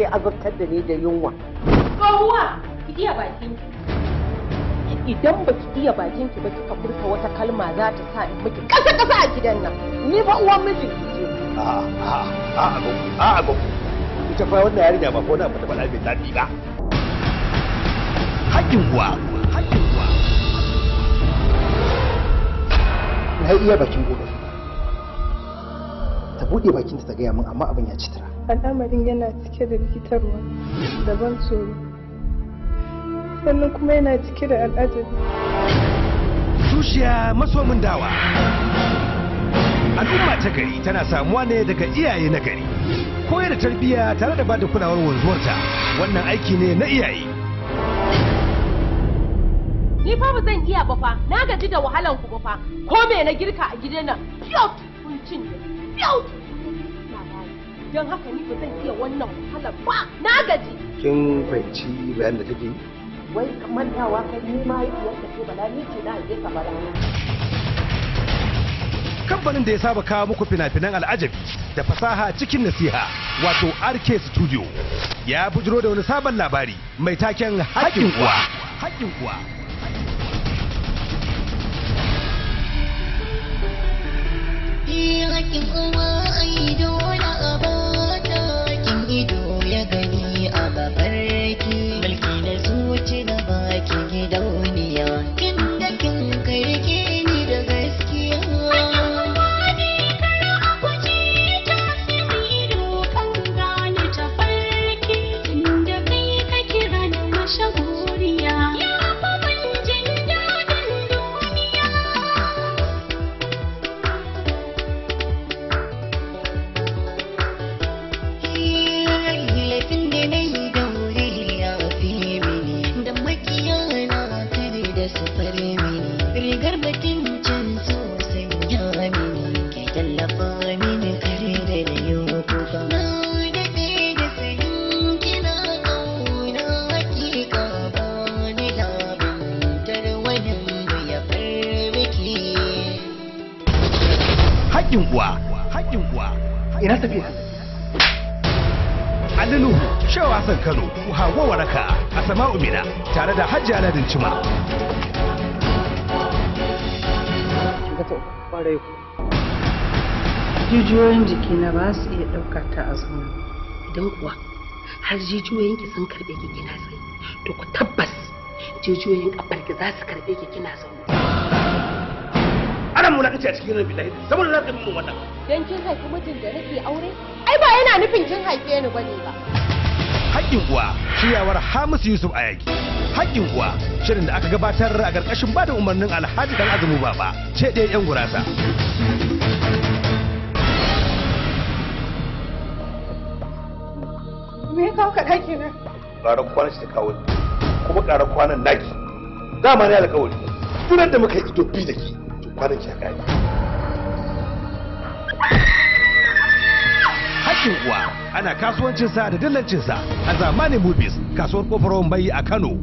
kike azabtar da ni da yunwa Tsohuwa, ki iya bakin idan baki iya bakin ki ba kika furta wata kalma za ta sa in miki kasa kasa a gidan nan ni fa uwan mijin ki ce a a a a gogo a a gogo ita fa wannan yarinya ba ko na fata bala mai daɗi ba haƙƙin uwa haƙƙin uwa na yi iya bakin gobe ta buɗe bakinta ta gaya min amma abin ya ci tara al'amarin yana cike da rikitarwa da ban tsoro sannan kuma yana cike da al'ajabi zuciya masomin dawa al'umma ta gari tana samuwa ne daga iyaye na gari koyar da tarbiyya tare da bada kulawar wanzuwarta wannan aiki ne na iyaye Ni fa ba zan iya ba fa, na gaji da wahalan ku ba fa. Ko me na girka a gidan nan, fiyot kun cin da fiyot. Don haka ni ba zan iya wannan wahalar ba, na gaji. kin fahimci bayan da take yi wai mantawa kai ni ma yiyar ka ce bala ni ce na haife ka bala kamfanin da ya saba kawo muku fina-finan al'ajabi da fasaha cikin nasiha wato RK Studio ya bujiro da wani sabon labari mai taken haƙƙin uwa haƙƙin uwa Hakin uwa ai dole a bata hakin ido ya gani a babarki mulki na zuci da baki gidauniya kin da kin karke ni da gaskiya laifin da na yi da wuri ya fi mini da makiya na kare da su fare mini rigar bakin can sosai ya mini ke tallafa mini kare da na yi kuka na daɗe da sanin kina ƙauna hakika ba ni labin wani ya farmaki haƙƙin uwa haƙƙin uwa ina tafiya Ali Nuhu Shehu Hassan Kano Hawa Waraka Asma'u Mina tare da Hajji Aladin Cima ga to kwarai ku jijiyoyin jikina ba su iya ɗaukar ta a zaune idan kuwa har jijiyoyinki sun karɓe ki kina tsaye to ku tabbas jijiyoyin ƙafarki za su karɓe ki kina zaune ana mulakanci a cikin rabi lahi saboda za ka yi mun wannan Dan kin haifi mijin da nake aure? Ai ba yana nufin kin haife ni bane ba. haƙƙin uwa shiryawar Hamisu Yusuf Ayaki haƙƙin uwa shirin da aka gabatar a ƙarƙashin bada umarnin Alhaji Dan Azumi Baba ce ɗaya 'yan gurasa me ya kawo ka ɗaki na ƙarar kwanan shi ta kawo ni kuma ƙarar kwanan naki dama ne alƙawari tunan da muka yi ido bi da ki to kwanan ki ya kare haƙƙin uwa ana kasuwancinsa da dillancinsa a zamanin movies kasuwar kofar wambai a Kano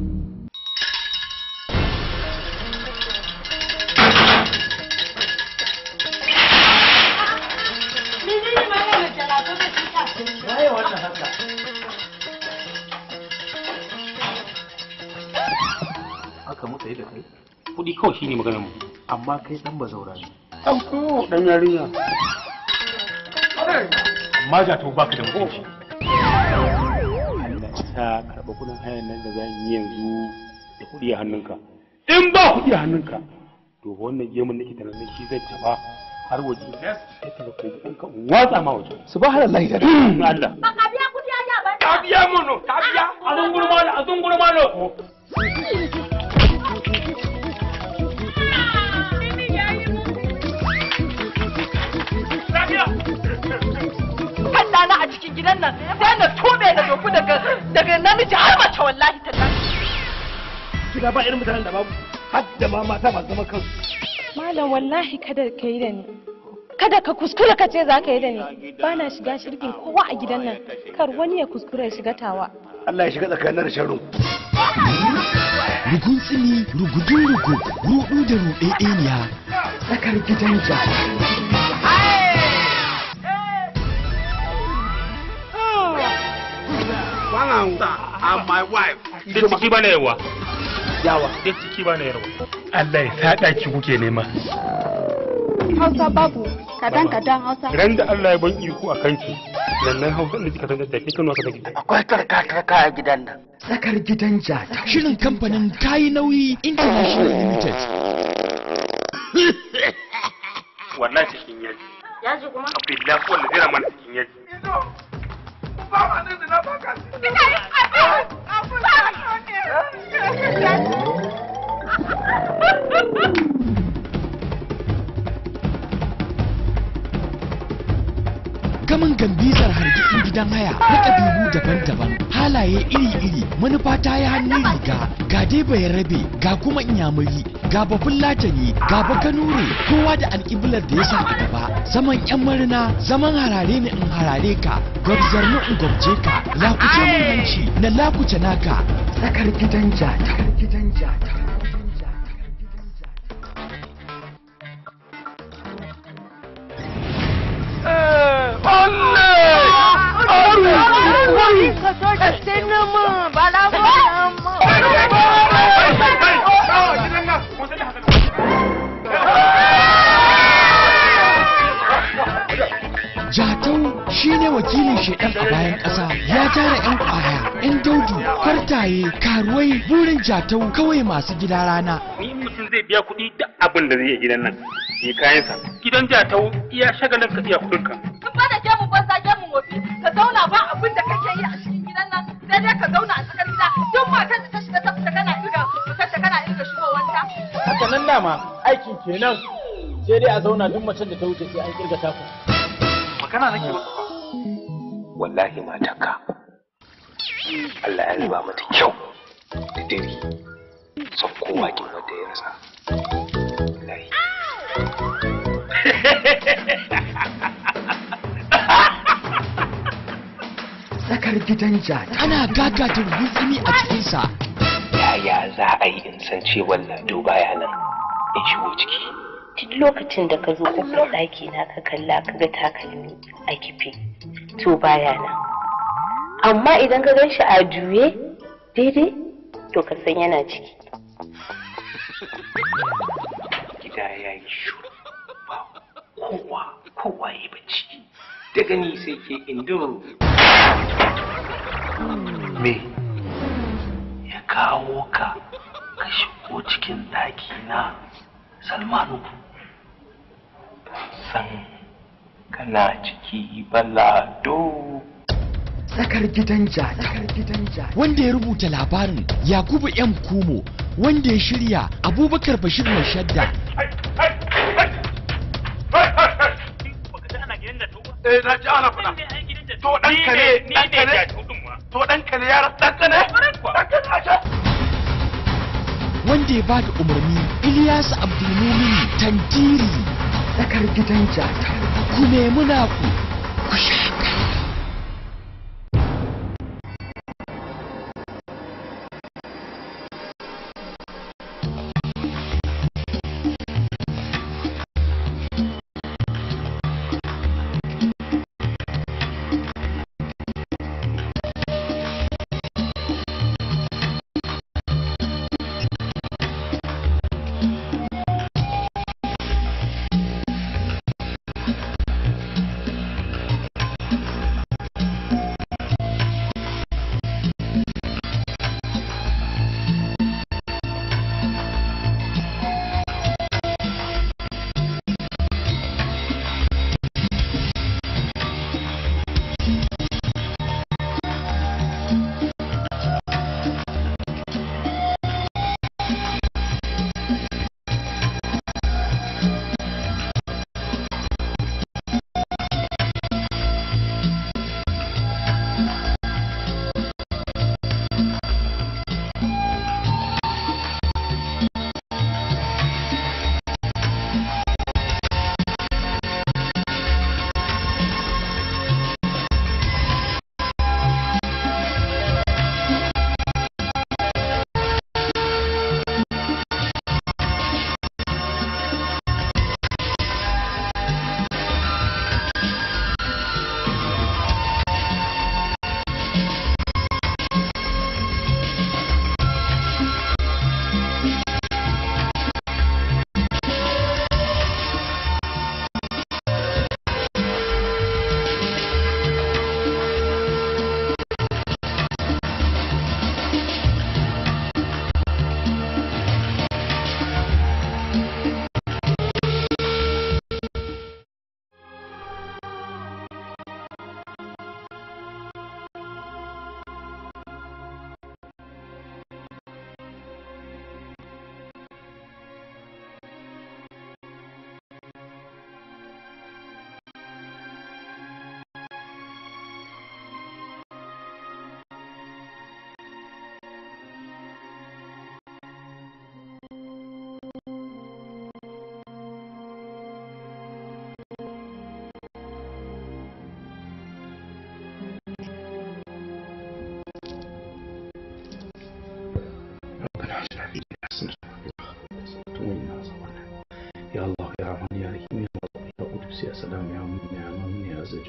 haka muka yi da kai kuɗi kawai shine maganar mu amma kai dan bazaura ne an ko dan yarinya amma ja to baka da mutunci Allah ta karɓa kuɗin hayan nan da zan yi yanzu da kuɗi a hannunka in ba kuɗi a hannunka to fa wannan gemun nake tunanin shi zai taɓa har waje sai ka ko ɗanka watsa ma waje subhanallahi da Allah Ba ka biya kuɗi ya ba. ka biya mono ka biya a zungurma a zungurma no ɗana a cikin gidan nan sai na tube da doku daga daga namiji har mace wallahi ta gida ba irin mutanen da babu har da ma mata masu zaman kansu malam wallahi kada ka yi da ni kada ka kuskura ka ce za ka yi da ni ba na shiga shirkin kowa a gidan nan kar wani ya kuskura ya shiga tawa Allah ya shiga tsakanin da sharrin rugun tsini rugudun rugu rudu da ruɗeɗeniya tsakar gidan jami'a Hausa and my wife. Duk ciki bana yawa. Yawa. Duk ciki bana yawa. Allah ya sa ɗaki kuke nema. Hausa babu kadan kadan Hausa. Ran da Allah ya ban iko a kanki. Nan nan Hausa da kika san da ke kano ka take. Akwai karka-karka a gidan nan. Tsakar gidan jata. Shirin kamfanin Kayi Nauyi International Limited. Wannan cikin yaji. Yaji kuma? Akwai lafi wanda zai mana cikin yaji. Gamin gambizar hargitsin gidan haya na ƙabilu daban-daban halaye iri-iri manufa ta yi hannun riga ga dai bai rabe ga kuma inyamuri ga bafin latani ga bakanure kowa da alƙiblar da ya sa a gaba zaman yan marina zaman harare ni in harare ka gwabzar ni in gwabje ka lakuce mun hanci na lakuce naka Tsakar gidan jata. Gidan jata. Jatau shine wakilin shedan a bayan ƙasa ya tara 'yan ƙwaya, 'yan daudu, kwartaye, karuwai burin jatau kawai masu gida rana. Ni in mutum zai biya kuɗi duk abin da zai yi gidan nan. Yi kayansa. Gidan jatau iya shagalin ka iya kuɗinka. Duk ba da gemu banza gemu wofi ka zauna ba abin da kake yi a cikin gidan nan sai dai ka zauna a tsakar gida duk matar da ta shiga ta fita kana irga fitar ta kana irga shigowanta. haka nan dama aikin kenan sai dai a zauna duk macen da ta wuce sai an kirga taku Magana nake masa ba. Wallahi matarka. Allah ya riba mata kyau da dare. Son kowa kin wanda ya rasa. Wallahi. Tsakar gidan jata. Ana gagatar gutsumi a cikinsa. Yaya za a yi in san cewa Lado baya nan in shigo ciki. duk lokacin da ka zo kofar ɗaki na ka kalla ka ga takalmi a kife to baya nan amma idan ka gan shi a juye daidai to ka san yana ciki Gida ya yi shuru. Ba kowa kowa ya bacci. Da gani sai ke indin me ya kawo ka ka shigo cikin ɗaki na Salmanu. San kana ciki balado. Tsakar gidan jata. Tsakar gidan jata. Wanda ya rubuta labarin Yakubu M. Kumo wanda ya shirya Abubakar Bashir mai shadda Eh na ji ana faɗa. To ɗanka ne, ɗanka ne. To ɗanka ne yaran ɗanka ne. Ɗanka ne ashe. wanda ya bada umarni Ilyasu Abdulmumin Tantiri Tsakar gidan jata. ku nemi naku ku sha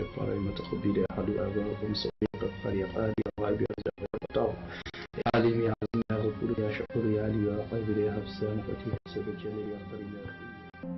جبار المتخبي يا أحد أباكم سوي غفار يا قادر يا غائب يا رزاق يا فتاح يا عليم يا عظيم يا غفور يا شكور يا علي يا قادر يا حفصان فتيح سيد الجليل يا كريم يا رحيم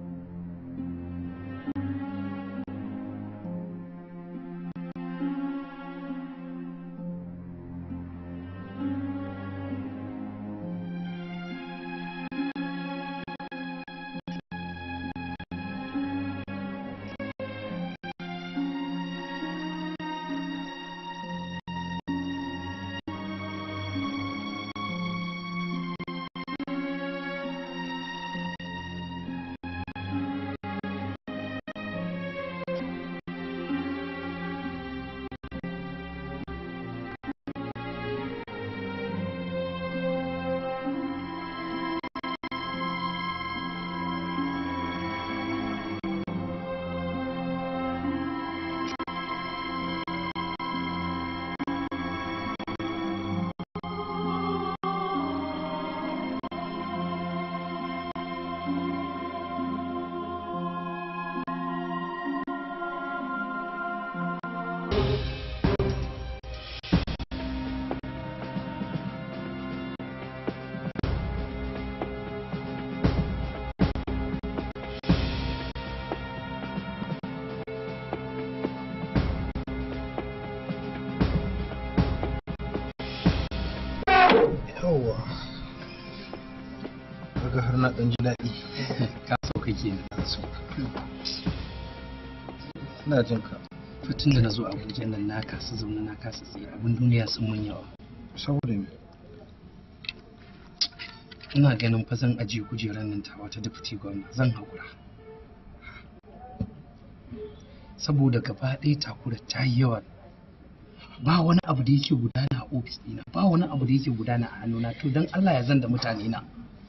yawwa kaga har na ɗan ji daɗi ka so kake na so ina jin ka tun da na zo abuja nan na kasa zaune na kasa tsaye abin duniya sun mun yawa saboda me ina ganin fa zan ajiye kujerar nan ta wata deputy gwamna zan haƙura saboda gaba ɗaya takura ta yi yawa ba wani abu da yake gudana a ofis ɗina ba wani abu da yake gudana a hannuna to don Allah ya zan da mutane na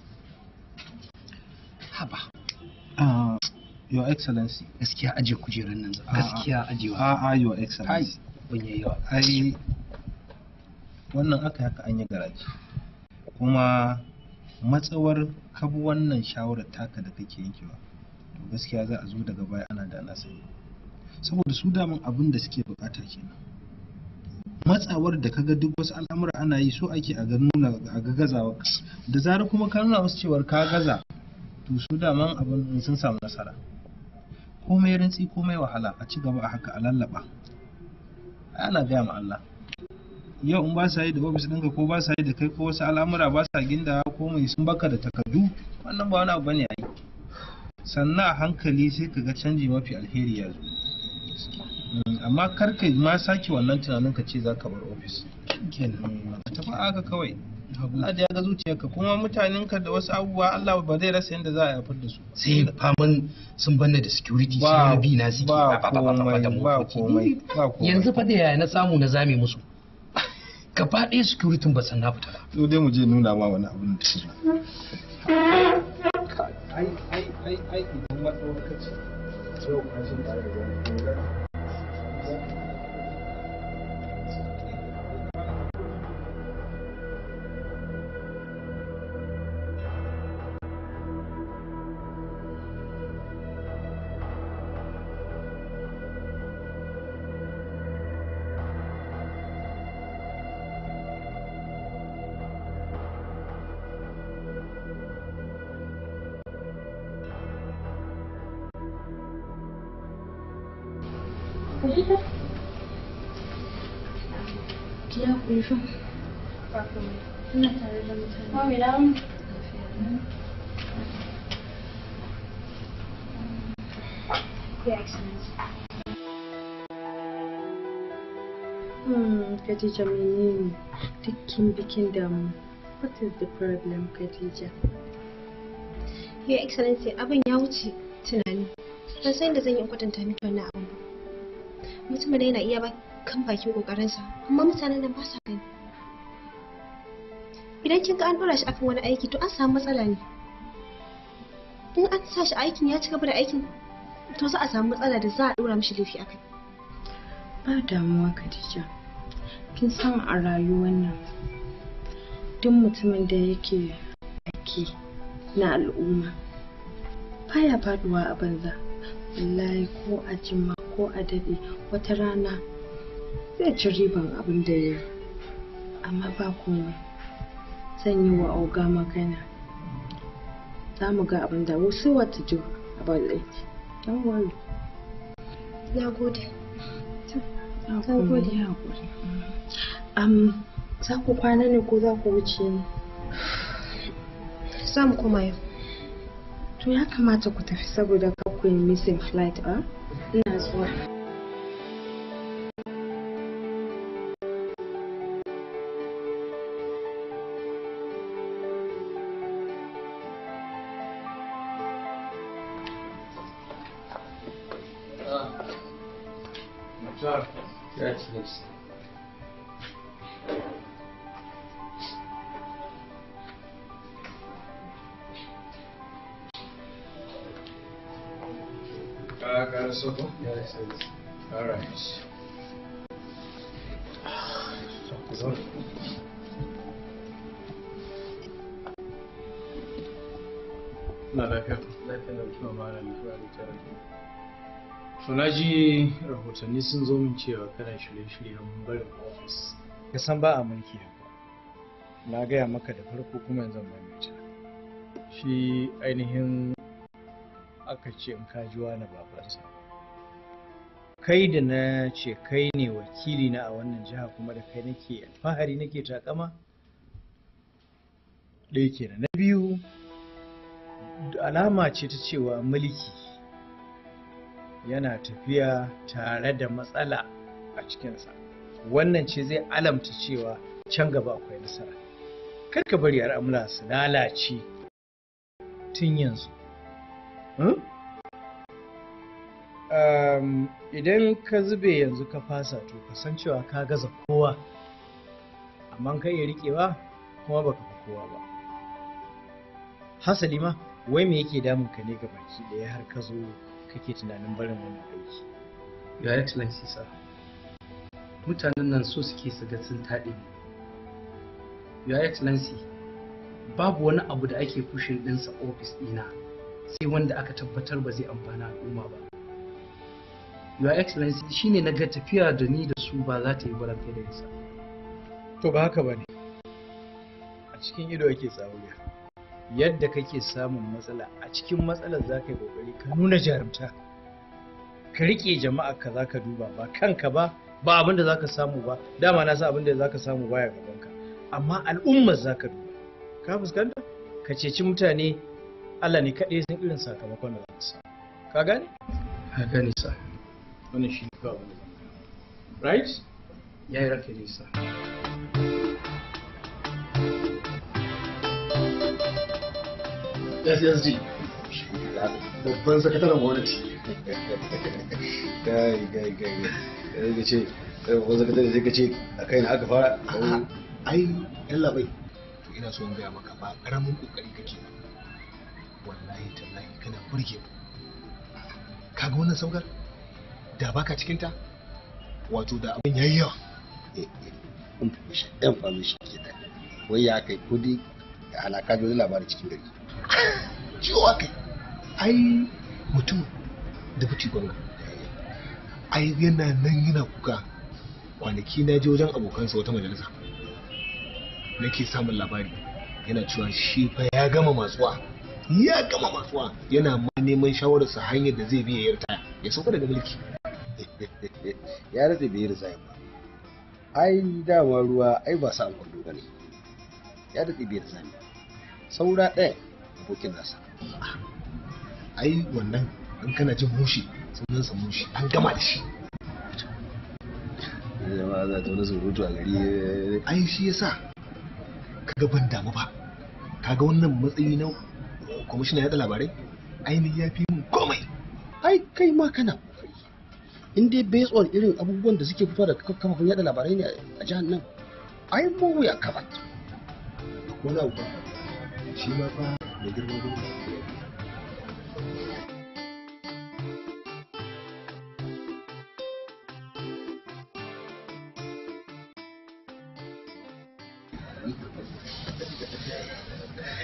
haba Ah, your excellency gaskiya ajiye kujerar nan zan gaskiya ajiyewa a a your excellency ban yayi yawa ai wannan aka haka an yi garaji kuma matsawar kabu wannan shawarar taka da kake yankewa to gaskiya za a zo daga baya ana da na sani saboda su daman abin da suke bukata kenan matsawar da kaga duk wasu al'amura ana yi so ake a ga nuna a ga gazawa da zarar kuma ka nuna musu cewar ka gaza to su daman abin sun samu nasara komai rintsi komai wahala a ci gaba a haka a lallaba ana gaya ma Allah yau in ba sa yi da ofis ɗinka ko ba sa yi da kai ko wasu al'amura ba sa ginda ko mai sun baka da takardu wannan ba wani abu bane a yi sannan a hankali sai ka ga canji mafi alheri ya zo Mm, amma kar ka ma sake wannan tunanin ka ce za ka bar ofis kenan ka tafi haka kawai Allah da ya ga zuciyarka kuma mutanenka da wasu abubuwa Allah ba zai rasa yadda za a yafar da su sai faman sun banna da security sai ba wani bi na suke ba ba- ba- ba- ba- komai da ba motoci. komai ba komai yanzu fa da yaya na samu na zame musu gaba ɗaya security ba san na fita ba to dai mu je nuna ma wani abin da su ai ai ai ai idan wata lokaci yau kashin tare da wani Ki haƙuri fa. Ina tare da mutane. Mami na Your Excellency. Hmm, Khadija menene dukkin bikin damu? What is the problem, Khadija? Your Excellency, abin ya wuce tunani. Ban san da zan yi kwatanta miki wannan abin ba. Mutumin da yana iya ba kan bakin kokarinsa, amma mutanen nan ba sa gani. Idan kin ga an dora shi akan wani aiki to an samu matsala ne. In an sa shi aikin ya ci gaba da aikin to za a samu matsala da za a dora mishi laifi akai. Ba damuwa Khadija. Kin san a rayuwar nan duk mutumin da yake aiki na al'umma baya faduwa a banza. Wallahi ko a jima ko a daɗe wata rana zai ci riban abin da ya yi amma ba komai zan yi wa auga magana za mu ga abin da wasu what to do about it don't worry na gode na gode um, za ku kwana ne ko za ku wuce ne za mu koma yau to ya kamata ku tafi saboda kar ku yi missing flight a ina zuwa Uh, got a circle? Yes, All right. Na lafiya. Lafiya da kuma ma na lafiya da tare. To na ji rahotanni sun zo min cewa kana shirye-shiryen barin ofis. Ka san ba a mulki haka. Na gaya maka da farko kuma yanzu ban maimaita. Shi ainihin aka ce in ka ji wani babansa kai da na ce kai ne wakili na a wannan jiha kuma da kai nake alfahari nake takama ɗaya kenan na biyu alama ce ta cewa mulki yana tafiya tare da matsala a cikinsa wannan ce zai alamta cewa can gaba akwai nasara kar ka bari al'amura su lalace tun yanzu um, idan ka zube yanzu ka fasa to ka san cewa ka gaza kowa amma ka iya riƙewa kuma baka fi kowa ba hasali ma wai me yake damun ka ne ga baki ɗaya har ka zo kake tunanin barin wannan aiki Your Excellency sir, mutanen nan so suke su ga sun taɗe ne. Your Excellency, babu wani abu da ake fushin ɗinsa ofis ɗina sai wanda aka tabbatar ba zai amfana al'umma ba. Your Excellency shine na ga tafiya da ni da su ba za ta yi barantai da yasa. to ba haka ba ne a cikin ido ake tsawuya yadda kake samun matsala a cikin matsalar za ka yi kokari ka nuna jarumta ka riƙe jama'a ka za ka duba ba kanka ba ba abin da za ka samu ba dama na sa abin da za ka samu baya gabanka amma al'ummar za ka duba ka fuskanta ka ceci mutane Allah ne kaɗai san irin sakamakon da za ka samu ka gane Ka gane sa. wannan shi ne kawai abin da zan gaya. right Ya yi raka nisa. SSG babban sakataren gwamnati gai gai gai gai ga ce babban sakatare sai ka ce a kai na aka fara ai yan labai to ina so in gaya maka ba karamin kokari kake ba wallahi tallahi kana burge mu kaga wannan saukar da baka cikin ta wato da abin yayi yawa yan famishi ke da wai ya kai kudi da alaka da wani labari cikin gari ciwo kai ai mutum da buci gwamna ai yana nan yana kuka kwanaki na je wajen abokansa wata majalisa nake samun labari yana cewa shi fa ya gama matsuwa ya gama matsuwa yana ma neman shawararsa hanyar da zai biya ya ritaya ya sauka daga mulki ya rage bai resign ba ai dama ruwa ai ba sa kwallo ba ne ya rage bai resign ba saura ɗaya abokin nasa ai wannan in kana jin mushi sunansa mushi an gama da shi jama'a za ta wani surutu a gari ai shi yasa kaga ban damu ba kaga wannan matsayi na kwamishina yaɗa labarai ainihin ya fi mun komai ai kai ma kana kokari in dai based on irin abubuwan da suke fitowa daga kafafen yada labarai ne a jihar nan ai mu ya kafa ko na uba shi ma fa mai girman gudu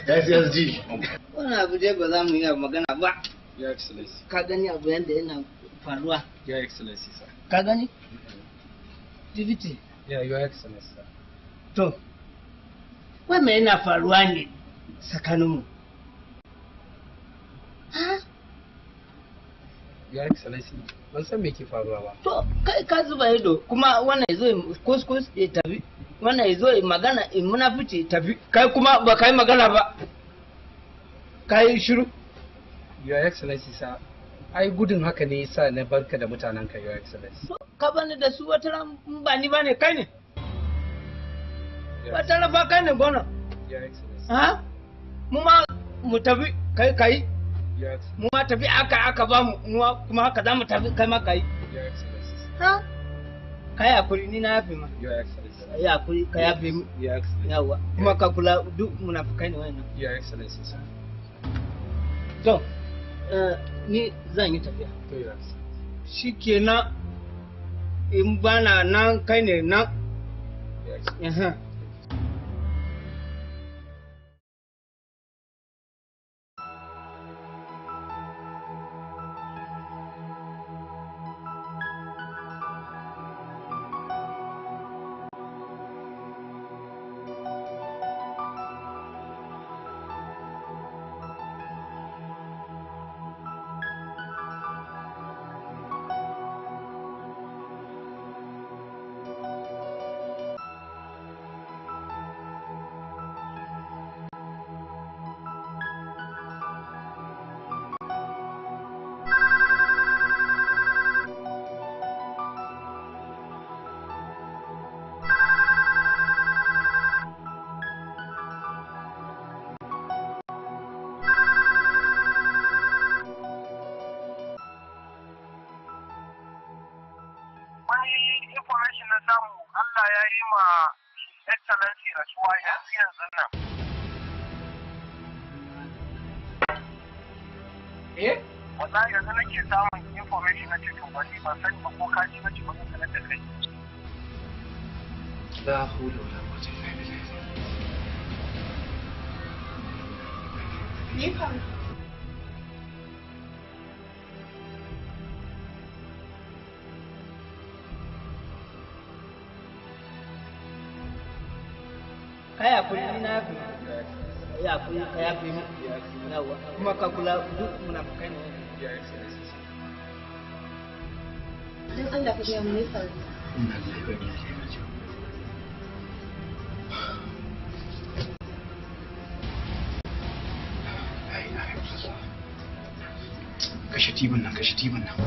SSG Wani abu dai ba za mu yi magana ba. ya excellency Ka gani abu yadda yana faruwa Your Excellency, sir. ka gani dibiti Yeah, Your Excellency, sir. to wannan yana faruwa ne tsakaninmu Your Excellency, ban san me ke faruwa ba. to kai ka zuba ido kuma wannan ya zo ya kuskus ya tafi wannan ya zo ya magana in munafici ya tafi kai kuma ba kai magana ba kai shiru Your Excellency, sir. Ai gudun haka ne yasa na barka da mutanenka, Your Excellency. ka bani da su wata ran in ba ni ba ne kai ne wata ran ba kai ne gona Your Excellency. ha mu ma mu tafi kai kai Your Excellency. mu ma tafi aka aka ba mu mu ma kuma haka za mu tafi kai ma kai Your Excellency. ha kai hakuri ni na yafe ma Your Excellency. kai hakuri ka yafe mu Your Excellency. yawa kuma ka kula duk munafikai ne wannan Your Excellency, sir. to eh, ni zan yi tafiya To, Your Excellency. shikenan in bana nan kai ne nan Your Excellency. Aha. wani information na samu Allah ya yi ma excellency rasuwa yanzu yanzu nan. Eh? Wallahi yanzu nake samun information na cikin wani ban sani ba ko kaji na cikin wani sanar da kai. La hawla wala quwwata illa billah. Ni kan kai hakuri ni na yafe ma kai hakuri ka yafe mu yawa kuma ka kula duk munafikai ne wannan Your Excellency, sir. Dan Allah ka gaya mu ne faru. Inna lillahi wa inna ilaihi raji'un. La ilaha illallah. Kashe tibin nan, kashe tibin nan.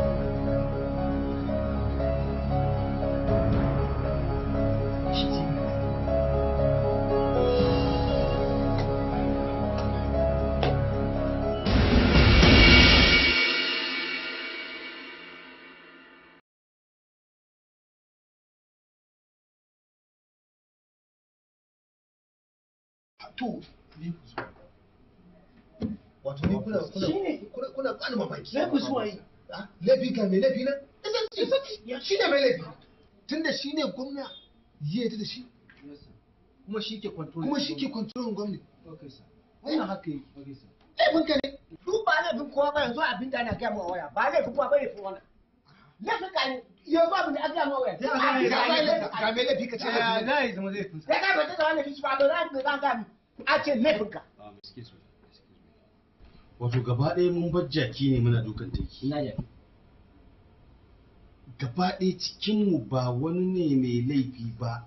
Kashe tibin nan. to ni ku zo wato ni kuna kuna kuna kuna bani mamaki Sai ku zuwa yi. Ah, laifi ga mai laifi na shi ne mai laifi tunda shi ne gwamna ya yi da shi Kuma shi ke control. kuma shi ke kontrolin gwamna Okay, sir. wannan haka yi Okay, sir. laifin ka ne duk ba laifin kowa ba yanzu abin da ana gaya mu a waya ba laifin kowa ba laifin wannan laifin ka ne yanzu abin da aka gaya mu a waya Ya za a yi- ga mai laifi ka ce Ya za a yi zama laifin sa. ya ka bata da wannan kici ba da ran da zan ga a ce laifin ka Um, excuse me. wato gaba ɗaya mun bar jaki ne muna dukan teki ina da gaba ɗaya cikinmu ba wani ne mai laifi ba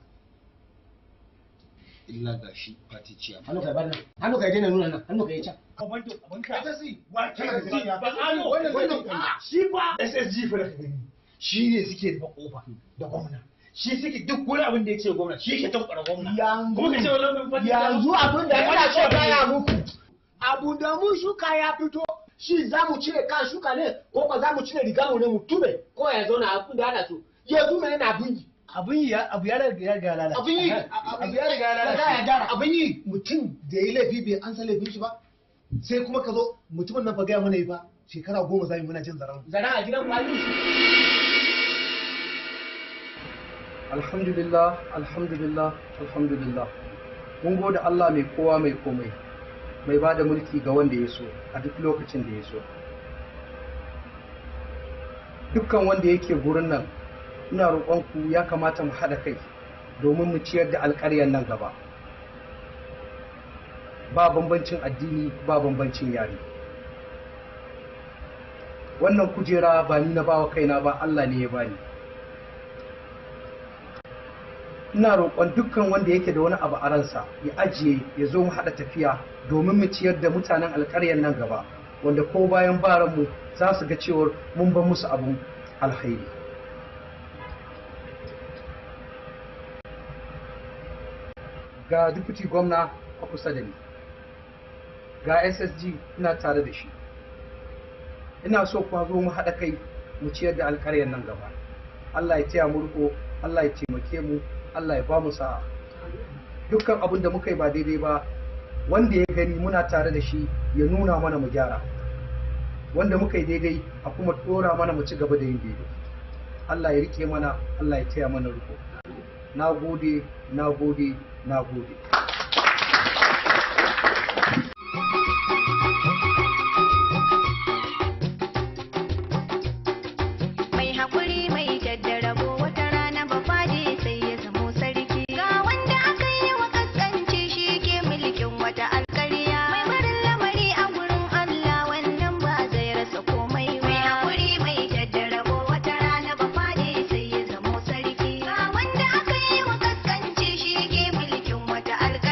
illa ga shi fati ciya hannu kai bana hannu kai daina nuna nan hannu kai can Abanto, abanka. Ta si, wa kana da gaskiya. ba ano Wannan- wannan wannan- ah, shi ba SSG fa da ka gani shi ne suke da kofa da gwamna shi suke duk wani abin da ya ce gwamna shi ke tankwara gwamna kuma ka ce wannan yanzu abin da yana so gaya muku abu da mu shuka ya fito shi za mu cire kan shuka ne ko ba za mu cire riga mu ne mu tube ko ya zauna abin da ana so yanzu mene na abin yi abin yi abu ya riga ya riga lalata abin yi abu ya riga ya lalata ya gyara abin yi mutum da ya yi laifi bai an san laifin shi ba sai kuma ka zo mutumin nan fa gaya mana yi ba shekara goma za mu muna jin zaren zara a gidan kwalin Alhamdulillah, alhamdulillah, alhamdulillah. Mun gode Allah mai kowa mai komai, mai ba da mulki ga wanda ya so a duk lokacin da ya so. dukkan wanda yake gurin nan ina roƙonku ya kamata mu haɗa kai domin mu ciyar da alƙaryar nan gaba ba bambancin addini ba bambancin yare wannan kujera ba ni na bawa kaina ba Allah ne ya bani ina roƙon dukkan wanda yake da wani abu a ransa ya ajiye ya zo mu haɗa tafiya domin mu ciyar da mutanen alƙaryar nan gaba wanda ko bayan baranmu za su ga cewar mun ban musu abun alkhairi ga dukuti gwamna a kusa da ni ga ssg ina tare da shi ina so kuma zo mu haɗa kai mu ciyar da alƙaryar nan gaba allah ya taya mu riko allah ya taimake mu allah ya ba mu sa'a dukkan abin da muka yi ba daidai ba wanda ya gani muna tare da shi ya nuna mana mu gyara wanda muka yi daidai a kuma ɗora mana mu ci gaba da yin daidai allah ya rike mana allah ya taya mana riko na gode na gode na gode mai haƙuri mai jaddarago wata rana ba fadi sai ya zamo sarki ga wanda aka yi wa kaskanci shi ke mulkin wata alƙarya mai barin lamari a gurin Allah wannan ba zai rasa komai ba mai haƙuri mai jaddarago wata rana ba fadi sai ya zamo sarki ga wanda aka yi wa kaskanci shi ke mulkin wata alƙarya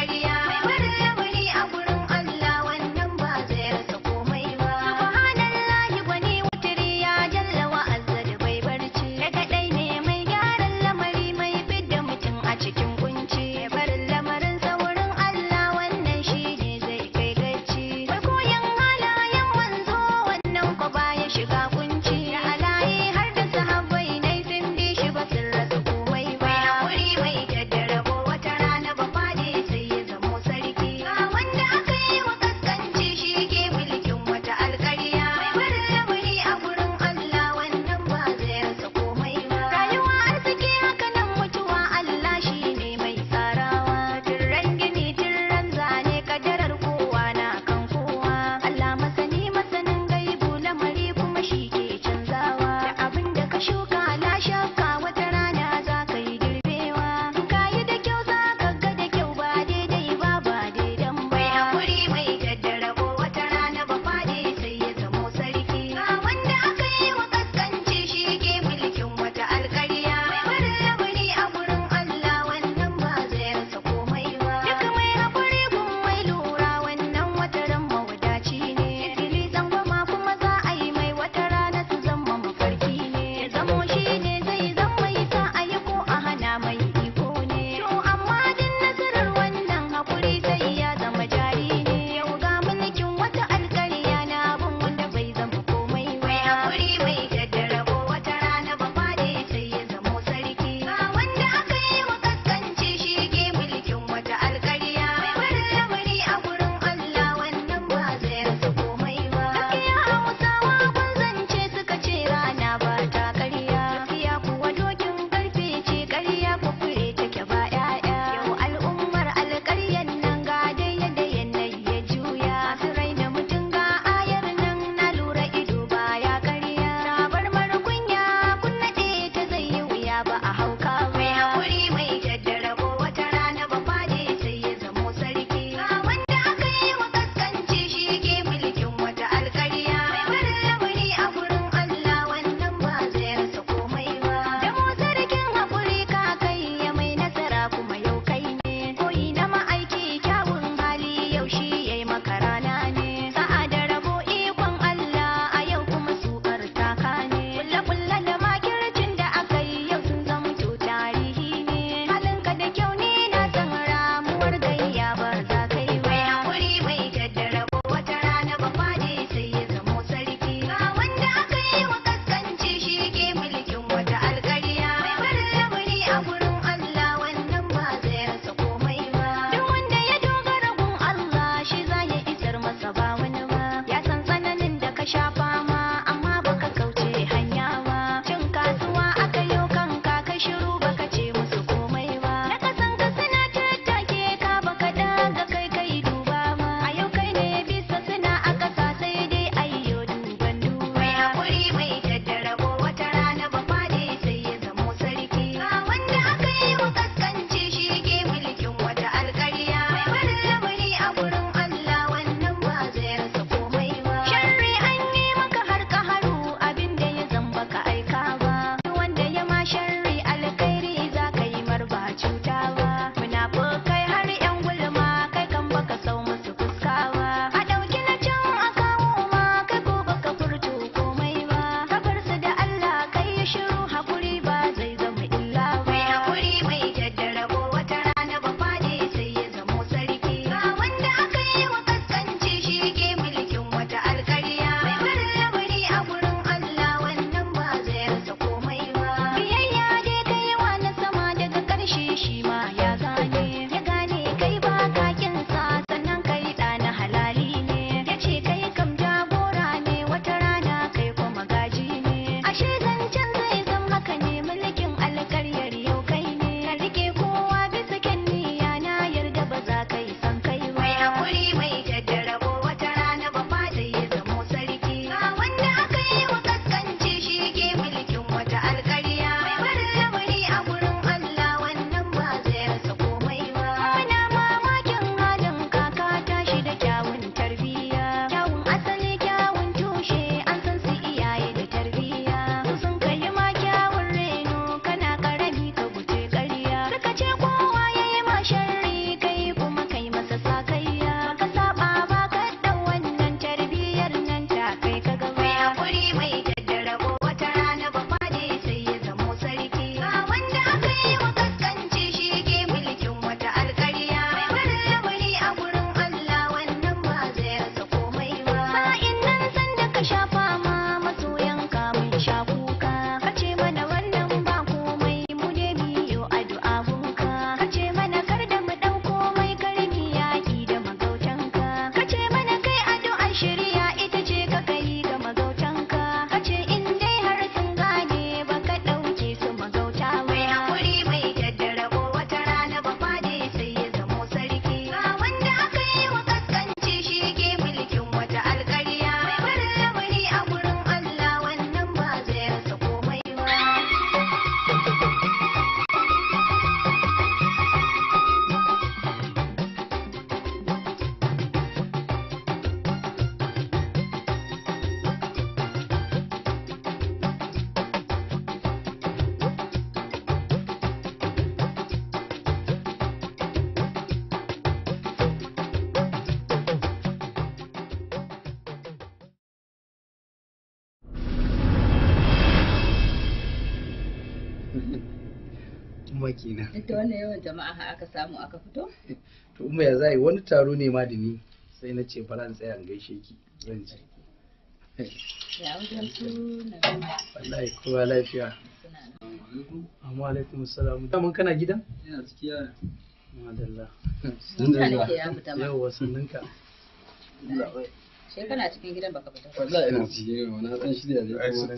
umma kenan Duk da wannan yawan jama'a har aka samu aka fito? to umma ya zai wani taro ne ma da ni sai na ce bara in tsaya in gaishe ki zan ji Ya wajen su na wallahi kowa lafiya amma alaikum salam daman kana gidan Ina cikiya. madalla Sun da zuwa. ya fita ma. yawwa sannunka Sai kana cikin gidan baka fita. Wallahi ina cikin wani ɗan shirya ne kuma.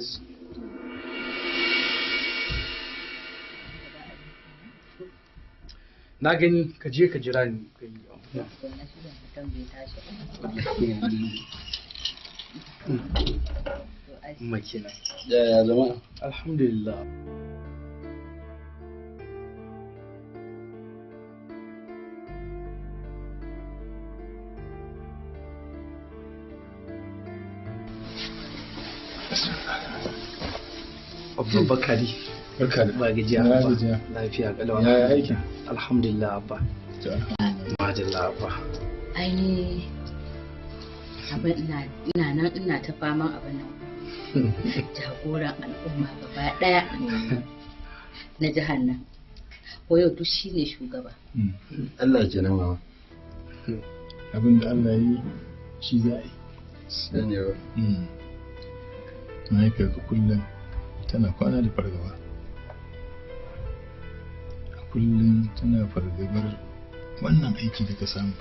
na gani ka je ka jira ni ka yi Wannan shirin mutum bai tashi ba. umma kenan Yaya jama'a? alhamdulillah Abba Bakari. Barka da. Ba gajiya Na Abba. gajiya. Lafiya kalau. Yaya aikin? Alhamdulillah Abba. Madalla Abba. Ai abin ina ina nan ina ta faman abin nan. Jagoran al'umma gaba ɗaya na jihar nan. Ko yau duk shi ne shugaba. Allah ke nan mama. Abin da Allah yi shi za a yi. Sani ba. Mahaifiyarka kullum tana kwana da fargaba. Kullum tana fargabar wannan aiki da ka samu.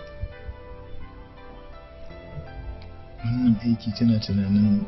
Wannan aiki tana tunanin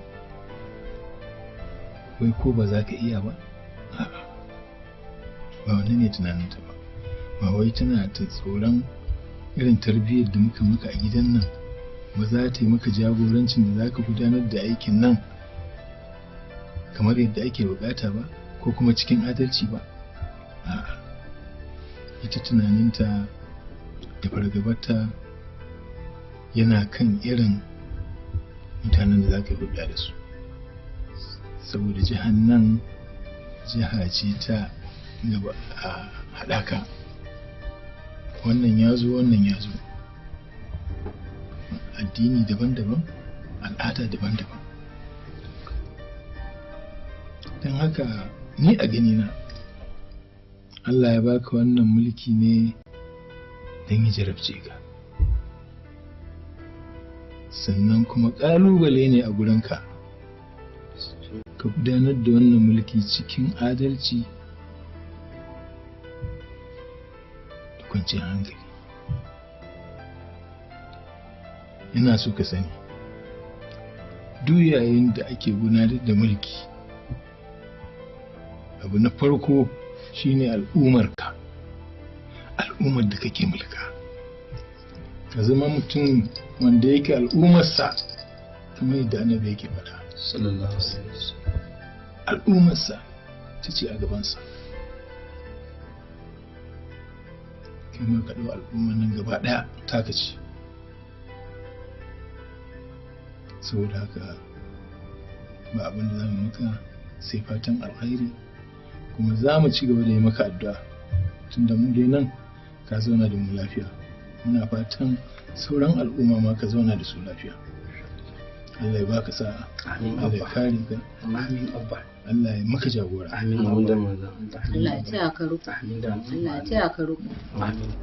wai ko ba za ka iya ba? A'a. Ba wani ne tunaninta ba. Ba wai tana ta tsoron irin tarbiyyar da muka maka a gidan nan ba za ta yi maka jagorancin da za ka gudanar da aikin nan kamar yadda ake bukata ba ko kuma cikin adalci ba a'a ita tunaninta da fargabarta yana kan irin mutanen da za ka yi hulɗa da su saboda jihar nan jiha ce ta gaba a haɗaka wannan ya zo wannan ya zo addini daban-daban al'ada daban-daban don haka ni a ganina Allah ya baka wannan mulki ne don ya jarabce ka sannan kuma ƙalubale ne a gurinka ka gudanar da wannan mulki cikin adalci da kwanciyar hankali ina so ka sani duk yayin da ake gudanar da mulki abu na farko shine al'ummarka al'ummar da kake mulka ka zama mutum wanda yake al'ummarsa kamar yadda annabi yake faɗa sallallahu alaihi wasallam al'ummarsa ta ce a gabansa kai ma ka ɗau al'ummar nan gaba ɗaya taka ce saboda haka ba abin da za mu maka sai fatan alkhairi kuma za mu ci gaba da yi maka addu'a tunda mu dai nan ka zauna da mu lafiya muna fatan sauran al'umma ma ka zauna da su lafiya Allah ya baka sa'a Allah ya kare ka amin abba Allah ya maka jagora amin abin manzo Allah ya taya ka ruku. Allah ya taya ka ruku. amin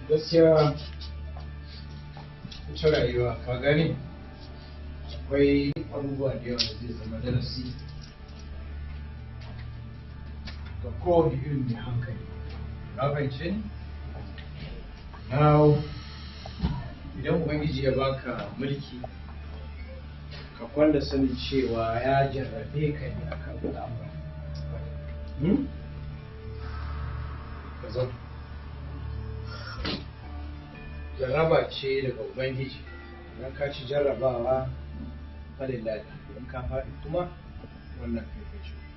gaskiya ita rayuwa ka gani akwai abubuwa da yawa da zai zama darasi ga kowane irin mai hankali na fahimce ni now idan ubangiji ya baka mulki ka kwanda sanin cewa ya jarrabe ka ne akan al'amura Hmm? ka zo jarraba ce daga ubangiji idan ka ci jarrabawa falillahi idan ka faɗi kuma wannan kai kai ce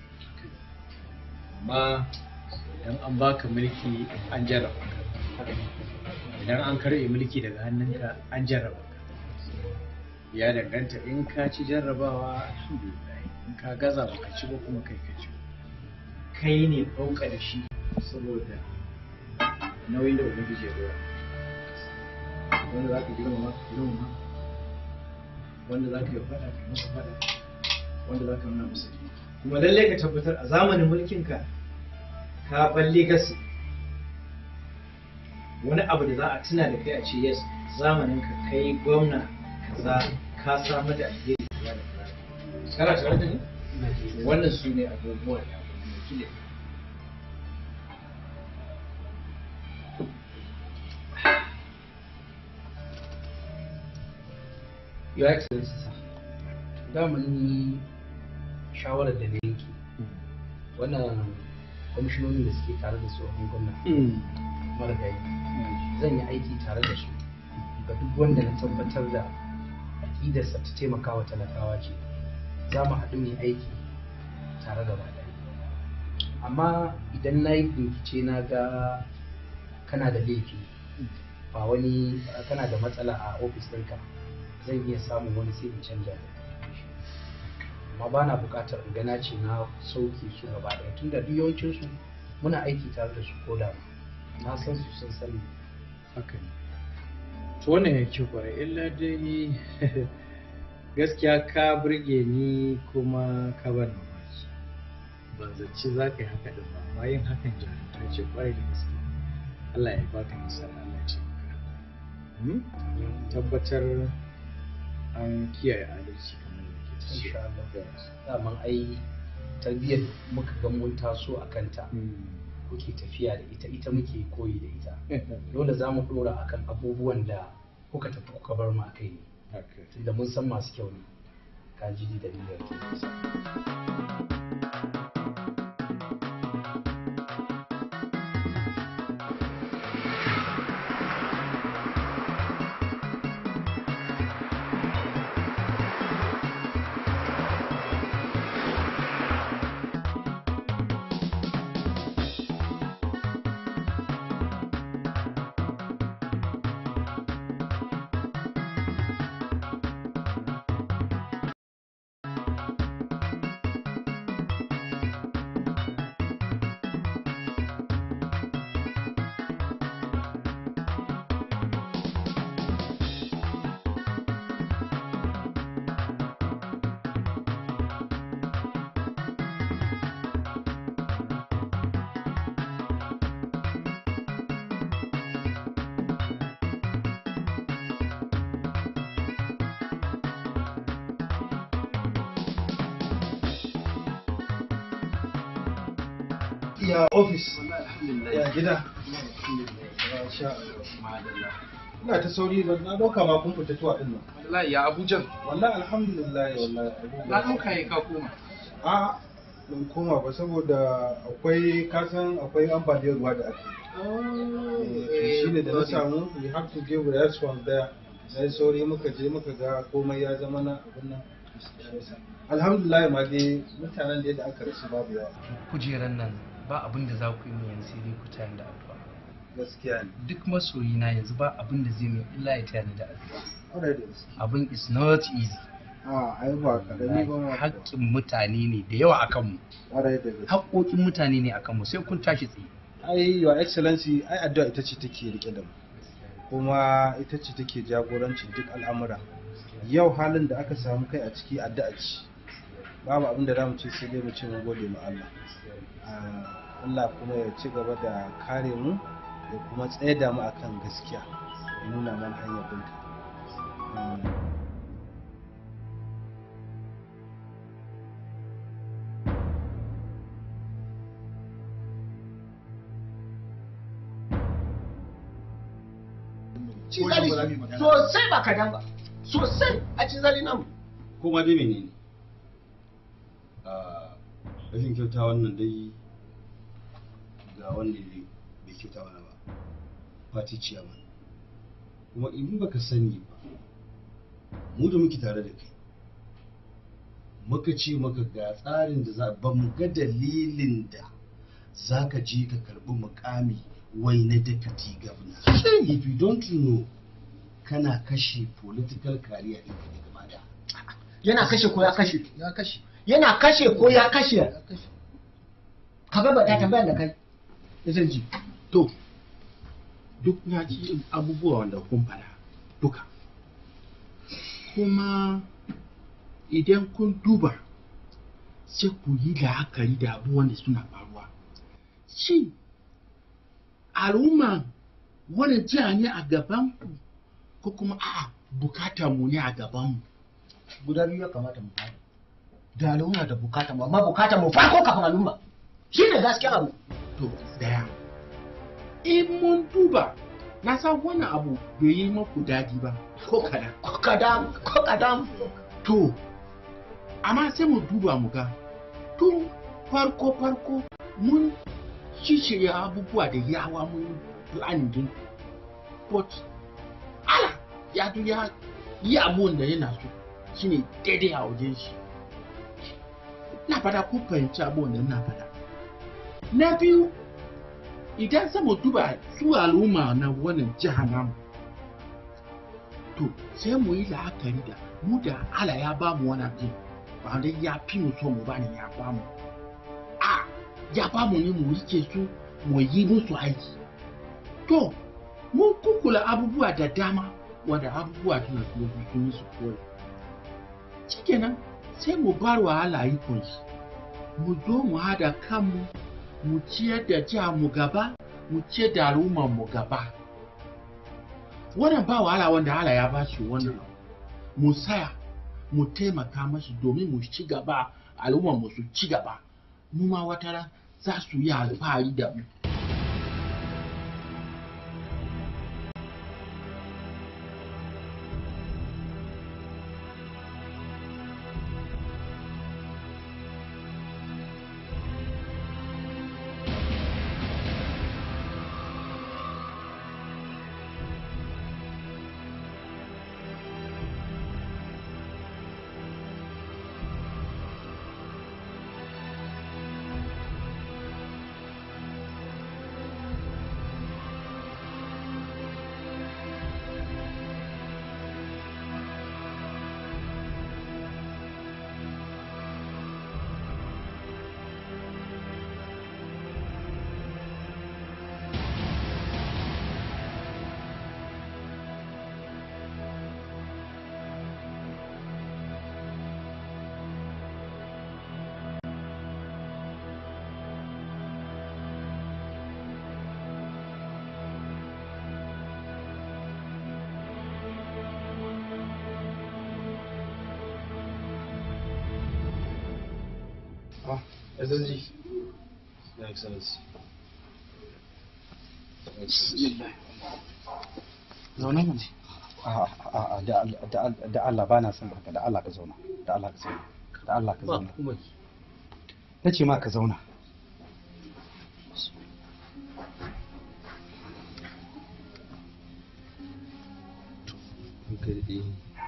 amma idan an baka mulki an jarraba ka idan an karɓe mulki daga hannunka an jarraba ka ya danganta in ka ci jarrabawa alhamdulillah in ka gaza baka ci ba kuma kai ka ci kai ne ɗauka da shi saboda nauyin da ubangiji ya dora wanda za ka girmama ka girmama wanda za ka yi faɗa ka masa faɗa wanda za ka nuna masa ji kuma lallai ka tabbatar a zamanin mulkinka ka balle gasi wani abu da za a tuna da kai a ce yes zamanin ka kai gwamna kaza ka samar da alheri kaza da kaza kana tare da ni wannan su ne abubuwan da abu ne Your Excellency, sir. Daman ni shawarar da na yanke wannan kwamishinoni da suke tare da tsohon gwamna marigayi zan yi aiki tare da su ga duk wanda na tabbatar da aƙidarsa ta taimaka wa talakawa ce za mu haɗu mai aiki tare da ɗaya amma idan na yi bincike na ga kana da laifi ba wani kana da matsala a ofis ɗinka zan iya samun wani sai in canja amma ba na buƙatar in gana ce na sauke su gaba ɗaya tun da yawancin su muna aiki tare da su ko da na san su sun sani haka ne to wannan ya ce kwarai illa dai gaskiya ka burge ni kuma ka ban mamaki ban zaci za ka yi haka din ba amma yin hakan jarumta ce kwarai da gaske Allah ya baka nasara Allah ya ce maka tabbatar an kiyaye adalci kamar da ke insha Allah daman ai tarbiyyar muka ga mun taso a kanta kuke tafiya da ita ita muke koyi da ita dole za mu dora akan abubuwan da kuka tafi kuka bar mu a kai ne tunda mun san masu kyau ne ka ji da dalilin ke ya ofis ya gida ina ta sauri ba na dauka ma kun fita tuwa din nan wallahi ya abujan wallahi alhamdulillah wallahi na dauka ya ka koma a ban koma ba saboda akwai kasan akwai ambaliyar ruwa da ake yi shi ne da na samu we have to give response there na yi sauri muka je muka ga komai ya zama na abin nan alhamdulillah ma dai mutanen da aka rasu babu yawa kujeran nan ba abin da za ku yi min yanzu sai dai ku tayar da addu'a gaskiya ne duk masoyi na yanzu ba abin da zai min illa ya tayar da addu'a Ƙwarai da gaske abin is not easy a ai ba karami ba ma haƙƙin mutane ne da yawa akan mu Ƙwarai da gaske haƙƙoƙin mutane ne akan mu sai kun tashi tsaye ai your excellency ai addu'a ita ce take rike da mu kuma ita ce take jagorancin duk al'amura yau halin da aka samu kai a ciki addu'a ce babu abin da zamu ce sai dai mu ce mu gode ma Allah Ah, Allah kuma ya ci gaba da kare mu ya kuma tsayar da mu akan gaskiya ya nuna mana hanyar binta Mm. cin zali sosai ba kadan ba sosai a cin zali namu Kuma dai menene? Ah, rashin kyauta wannan dai ga wanda bai bai kyauta mana ba. Fati ciyaman. Kuma in baka sani ba, mu da muke tare da kai. Muka ce maka ga tsarin da za ba mu ga dalilin da za ka je ka karɓi mukami wai na deputy governor. If you don't know, kana kashe political career ɗinka ne gaba da. yana kashe ko ya kashe Ya kashe. yana kashe ko ya kashe ka ga ba ta tambayar da kai ji to duk na ji abubuwa wanda kun fara duka kuma idan kun duba sai ku yi la'akari da abubuwan da suna faruwa shin al'umma wani jiha ne a gaban ku ko kuma a'a bukatar mu ne a gaban mu guda biyu ya kamata mu fara da al'umma da bukata mu amma bukata mu farko kafin al'umma shi ne gaskiya abu to daya in mun duba na san wannan abu bai yi maku daɗi ba ko kadan ko kadan ko kadan to amma sai mu duba mu ga tun farko farko mun shirya abubuwa da yawa mun planning din but ala ya zo ya yi abun da yana so shine daidai a wajen shi na fada ku fahimci abun da na fada na biyu idan sama duba su al'umma na wannan jiha namu to sai mu yi la'akari da mu da ala ya ba mu wani abin ba dai ya fi mu so mu ba ne ya ba mu a ya ba mu ne mu rike su mu yi musu aiki to mun kukula abubuwa da dama wanda abubuwa suna so su sun yi su kawai shikenan sai mu bar wa ala ikon shi mu zo mu hada kanmu mu ciyar da jiha mu gaba mu ciyar da al'ummar mu gaba wannan ba wahala wanda Allah ya ba shi wannan mu saya mu taimaka mashi domin mu ci gaba al'ummar mu su ci gaba mu ma wata ran za su yi alfahari da mu Ah, SSG. Your Excellency. zaune mu A'a, da Allah- da Allah- da Allah ba na son haka da Allah ka zauna da Allah ka zauna da Allah ka zauna na ce ma ka zauna garɗe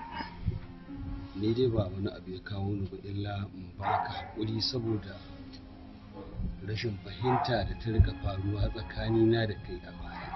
ni dai ba wani abu ya kawo ni ba illa in baka haƙuri saboda rashin fahimta da ta rika faruwa tsakanina da kai a baya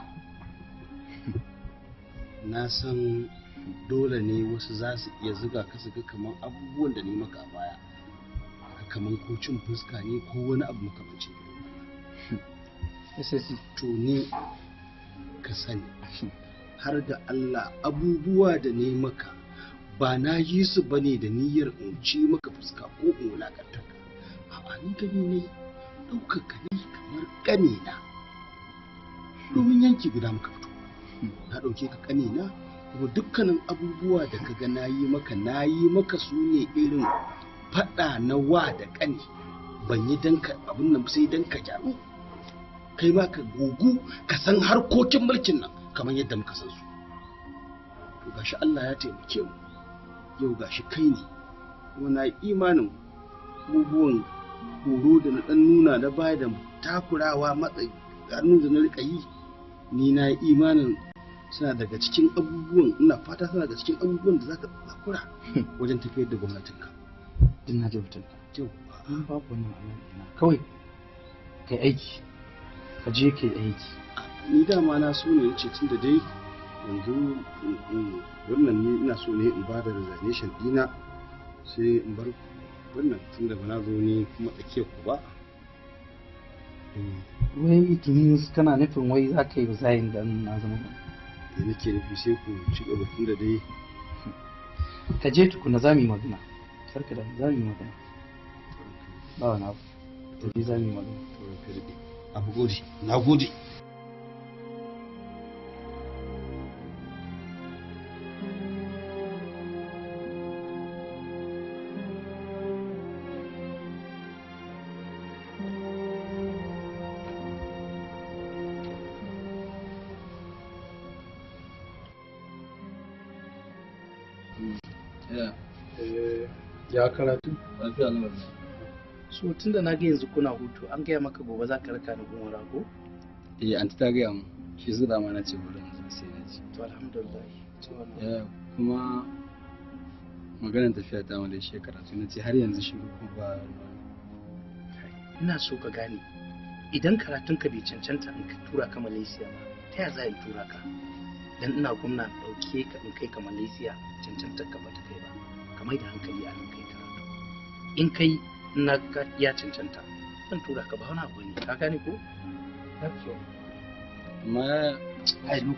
na san dole ne wasu za su iya zuga ka su ga kamar abubuwan da ni maka a baya kamar ko cin fuska ne ko wani abu makamancin irin wannan to ni ka sani har da Allah abubuwa da ne maka ba na yi su ba ne da niyyar in ci maka fuska ko in wulakanta ka a'a ni gani ne ɗaukaka ne kamar ƙanina domin yanki guda muka fito na ɗauke ka ƙanina kuma dukkanin abubuwa da ka ga na yi maka na yi maka su ne irin faɗa na wa da ƙani ban yi dan ka abin nan sai dan ka gyaru kai ma ka gogu ka san harkokin mulkin nan kamar yadda muka san su to gashi Allah ya taimake mu yau gashi kai ne kuma na yi imanin abubuwan horo da na ɗan nuna na baya da takurawa matsayi garin da na rika yi ni na yi imanin suna daga cikin abubuwan ina fata suna daga cikin abubuwan da zaka zakura wajen tafiyar da gwamnatin ka din na jabtan yau an babu wannan alaƙa kawai kai aiki ka je kai aiki ni dama na so ne ce tun da dai yanzu wannan ni ina so ne in ba da resignation dina sai in bar wannan tun da ba na zo ni kuma tsakiyar ku ba wai it means kana nufin wai za ka yi resign dan na zama da nake nufi sai ku ci gaba tun da dai ka je tukuna za mu yi magana karka da za mu yi magana ba wani abu da dai za mu yi magana abu gode na gode ya karatu lafiya lamar so tun da na ga yanzu kuna hutu an gaya maka gobe za ka raka ni umara ko eh anti ta gaya mu shi su dama na ce bari mu sai na ji to alhamdulillah to wannan ya kuma maganar tafiya ta mu shi karatu na ce har yanzu shiru ko ba ina so ka gane idan karatun ka bai cancanta in ka tura ka Malaysia ba ta ya za a yi tura ka dan ina gwamna dauke ka in kai ka Malaysia cancantar ka bata kai ba ka mai da hankali a nan kai karatu in kai na ga ya cancanta zan tura ka ba wani abu ne ka gane ko amma ai look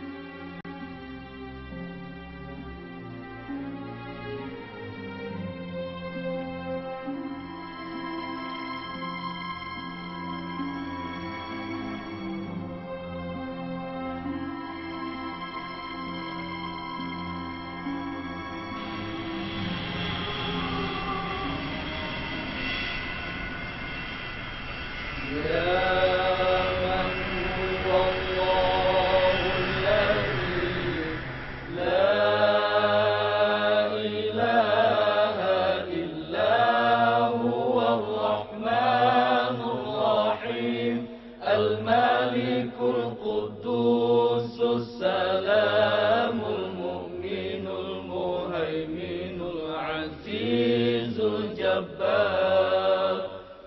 الملك القدوس السلام المؤمن المهيمن العزيز الجبار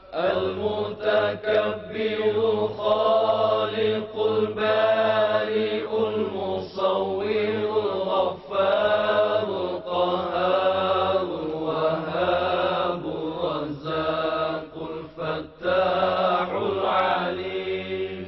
المتكبر الخالق البارئ المصور الغفار القهار الوهاب الرزاق الفتاح العليم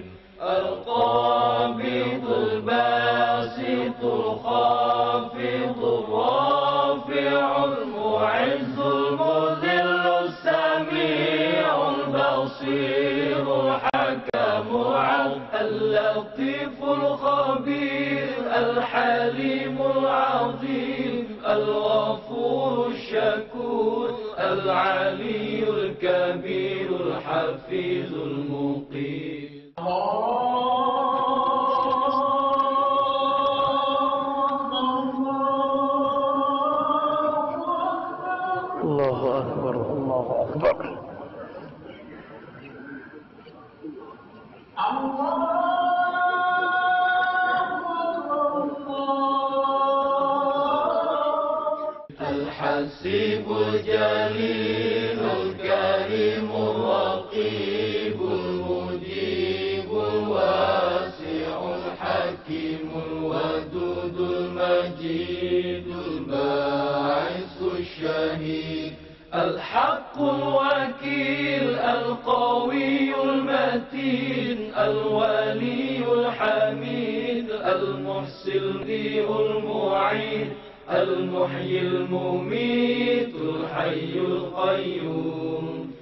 القابض الباسط الخافض الرافع المعز المذل السميع البصير الحكم العدل اللطيف الخبير الحليم العظيم الغفور الشكور العلي الكبير الحفيظ المقيم الله أكبر الله أكبر الحسيب الجليل الكريم الرقيب المجيب الواسع الحكيم الودود المجيد الباعث الشهيد الحق الوكيل القوي المتين الولي الحميد المحسن المعيد المحيي المميت الحي القيوم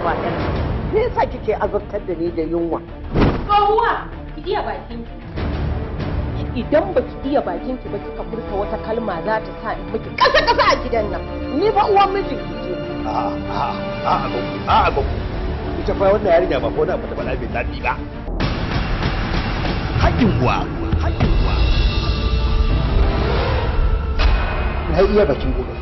haba ɗan me yasa kike azabtar da ni da yunwa Tsohuwa, ki iya bakin Idan ba ki iya bakin ki ba kika furta wata kalma za ta sa in miki kasa kasa a gidan nan. Ni fa uwan mijin ki ce. A'a, a'a, a'a, gogo, a'a, gogo. Ita fa wannan yarinya ba ko da ba ta faɗa mai daɗi ba. Haƙƙin uwa. Haƙƙin uwa. na iya bakin gobe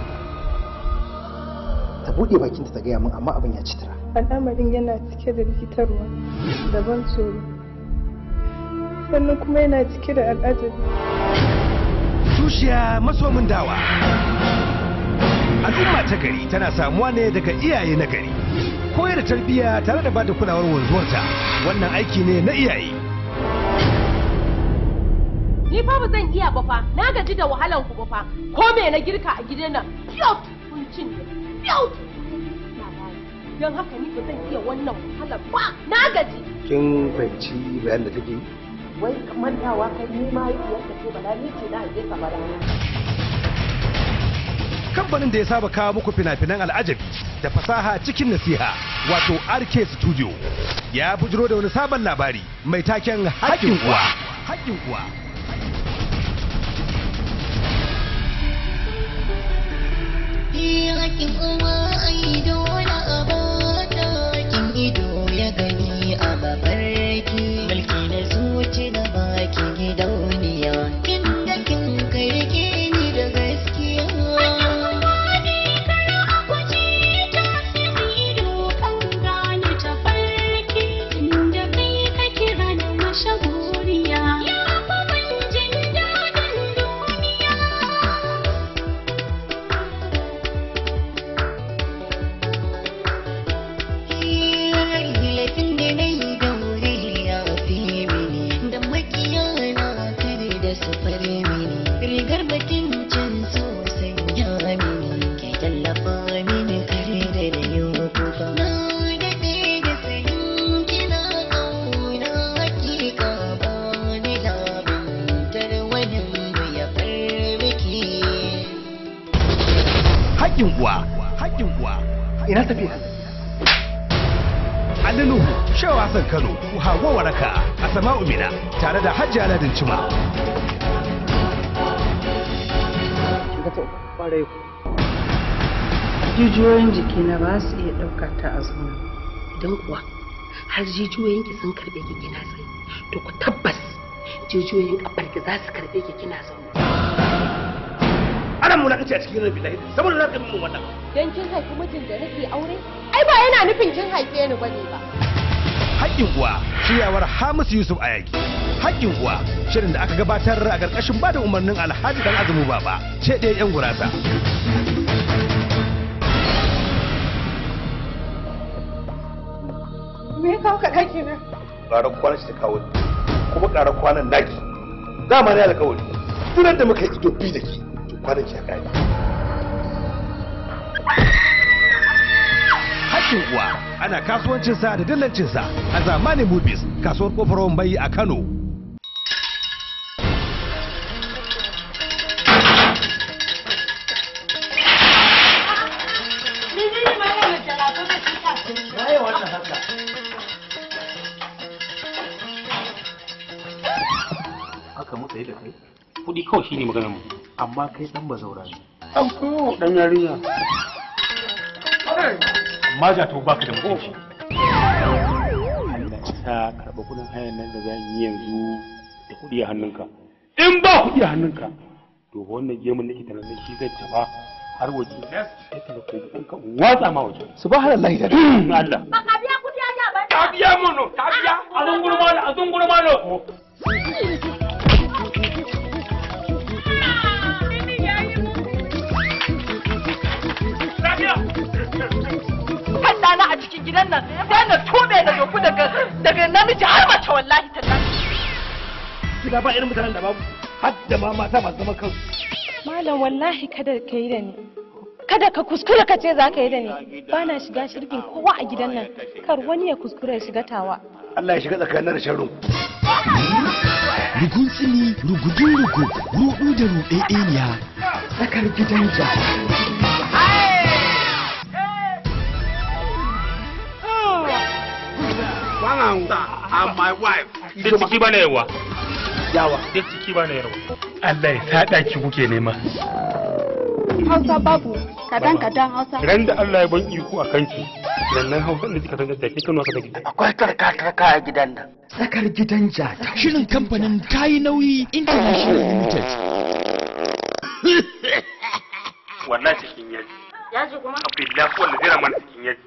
ta buɗe bakinta ta gaya min amma abin ya ci tara al'amarin yana cike da rikitarwa da ban tsoro sannan kuma yana cike da al'ajabi Tushiya masomin dawa. Al'umma ta gari tana samuwa ne daga iyaye na gari. Koyar da tarbiyya tare da bada kulawar wanzuwarta. Wannan aiki ne na iyaye. Ni fa ba zan iya ba fa. Na gaji da wahalan ku ba fa. Ko me na girka a gidan nan? Fiyot kun cin Fiyot. Don haka ni ba zan iya wannan wahalar ba. Na gaji. Kin fahimci bayan da take yi? wai mantawa kai ni ma yadda ce bala ni ce na haife ka bala Kamfanin da ya saba kawo muku fina-finan al'ajabi da fasaha cikin nasiha wato RK Studio ya bujiro da wani sabon labari mai taken haƙƙin uwa. Haƙƙin uwa. Hakin uwa ai dole a bata hakin ido ya gani a mafarki mulki na zuci da baki gidauniya kin da kin karke ni da gaskiya laifin da na yi da wuri ya fi mini da makiya na kare da su fare mini rigar bakin can sosai ya mini ke tallafa mini kare da da yi kuka na daɗe da sanin kina ƙauna hakika ba ni labintar wani ya farmaki Haƙƙin uwa. Haƙƙin uwa. Ina tafiya. Ali Nuhu, Shehu Hassan Kano, Hawa Waraka, Asama'u Mina, tare da Hajji Aladin Cima. jijiyoyin jikina ba su iya ɗauka ta a zauna don kuwa har jijiyoyinki sun karɓe ki kina tsaye to ku tabbas jijiyoyin ƙafarki za su karɓe ki kina zaune Ana mulaƙaci a cikin rabi lahi saboda na kai mun wannan. Dan kin haifi mijin da nake aure? Ai ba yana nufin kin haife ni bane ba. Haƙƙin uwa shiryawar Hamisu Yusuf Ayagi. Haƙƙin uwa shirin da aka gabatar a ƙarƙashin bada umarnin Alhaji Dan Azumi Baba ce ɗaya 'yan gurasa. me ya kawo ka ɗaki na Ƙarar kwanan shi ta kawo ni. Kuma ƙarar kwanan naki. Dama ne alƙawari. Tunan da muka yi ido bi da ke. to Kwanan ki ya ƙare. Haƙƙin uwa ana kasuwancinsa da dillancinsa a zamanin movies kasuwar kofar Wambai a Kano. haka muka yi da kai kuɗi kawai shine maganar mu amma kai dan bazaura ne An ko dan yarinya. amma ja to baka da mutunci Allah isa karɓa kuɗin hayan nan da zan yi yanzu da kuɗi a hannunka in ba kuɗi a hannunka to wannan gemun nake tunanin shi zai tafa har waje sai ka ko ɗanka watsa ma waje subhanallahi da Allah Ba ka biya kuɗi a ba. ka biya mono ka biya a zunguru malo a zunguru malo Kan ɗana a cikin gidan nan sai na tube na doku daga daga namiji har mace wallahi tallahi. Gida ba irin mutanen da babu har da ma mata masu zaman kansu. Malam wallahi kada ka yi da ni. Kada ka kuskura ka ce za ka yi da ni. Ba na shiga shirgin kowa a gidan nan. Kar wani ya kuskura ya shiga tawa. Allah ya shiga tsakanin da sharrin. Rugun tsini, rugudun rugu, rudu da ruɗeɗeniya. Tsakar gidan jaki. sister and my wife. da ciki bana yawa Yawa. da ciki bana yawa Allah ya sa daki kuke nema Hausa babu kadan kadan Hausa. ran da Allah ya ban iko a kanki sannan hausa da kika san da ke kano ka take Akwai tarka-tarka a gidan nan. Tsakar gidan jata. Shirin kamfanin kayi nauyi International Limited. wannan cikin yaji Yaji kuma? billahi wanda zai ramana cikin yaji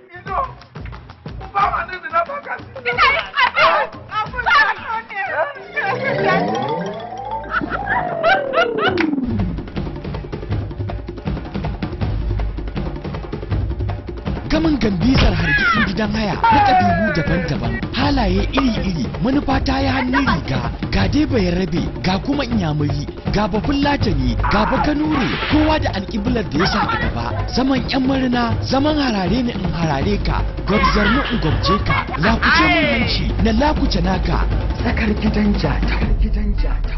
Gamin gambizar hargitsin gidan haya na ƙabilu daban-daban halaye iri-iri manufa ta yi hannun riga ga dai bai rabe ga kuma inyamuri ga bafin latani ga bakanure kowa da alƙiblar da ya sa a gaba zaman yan marina zaman harare ni in harare ka gwabzar ni in gwabje ka lakuce mun hanci na lakuce naka Tsakar gidan jata. Gidan jata.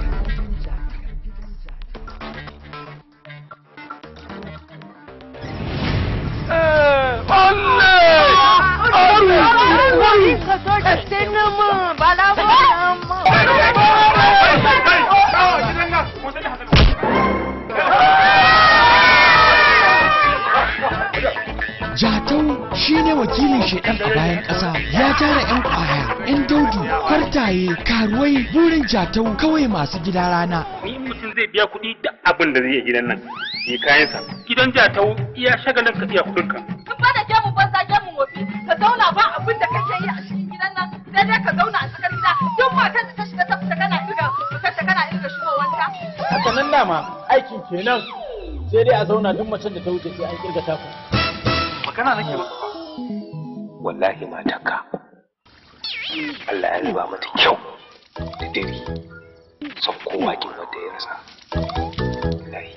Jatau shine wakilin shedan a bayan ƙasa ya tara 'yan ƙwaya, 'yan daudu, kwartaye, karuwai burin jatau kawai masu gida rana. ni mutum zai biya kuɗi da abin da zai yi gidan nan yi kayansa gidan jatau iya shagalin ka iya kuɗin ka Duk ba da gemu banza gemu wofi ka zauna ba abin da kake yi a cikin gidan nan sai dai ka zauna a cikin gida duk matar da ta shiga ta fita kana irga fitar ta kana irga shigowanta. haka nan dama aikin kenan sai dai a zauna duk macen da ta wuce sai an kirga taku magana nake masa fa wallahi matarka Allah ya riba mata kyau da dare son kowa kin wanda ya rasa wallahi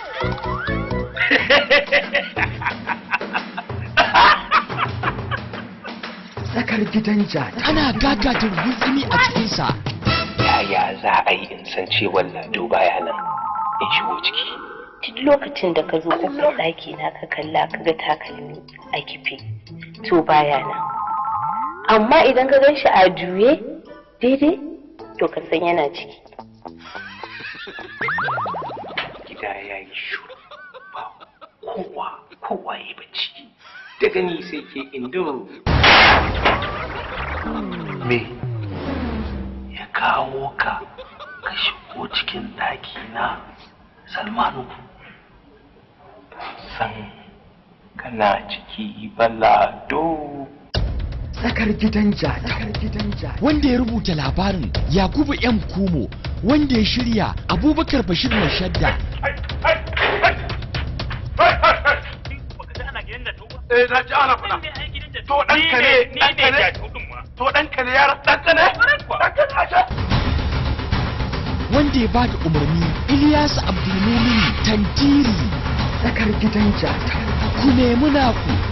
Tsakar gidan jata. Ana gagatin gutsumi a cikinsa. yaya za a yi in san cewa lado baya nan in shigo ciki duk lokacin da ka zo kofar ɗaki na ka kalla ka ga takalmi a kife to baya nan amma idan ka gan shi a juye daidai to ka san yana ciki gida ya yi shuru ba kowa kowa ya bacci daga ni sai ke indo me ya kawo ka ka shigo cikin ɗaki na salmanu san kana ciki balado Tsakar gidan jata. Tsakar gidan jata. Wanda ya rubuta labarin Yakubu M. Kumo wanda ya shirya Abubakar Bashir Mashadda Eh na ji ana faɗa. To ɗanka ne, ɗanka ne. To ɗanka ne yara, ɗanka ne. Ɗanka ne ashe. wanda ya bada umarni Ilyas Abdulmumin Tantiri Tsakar gidan jata. ku nemi naku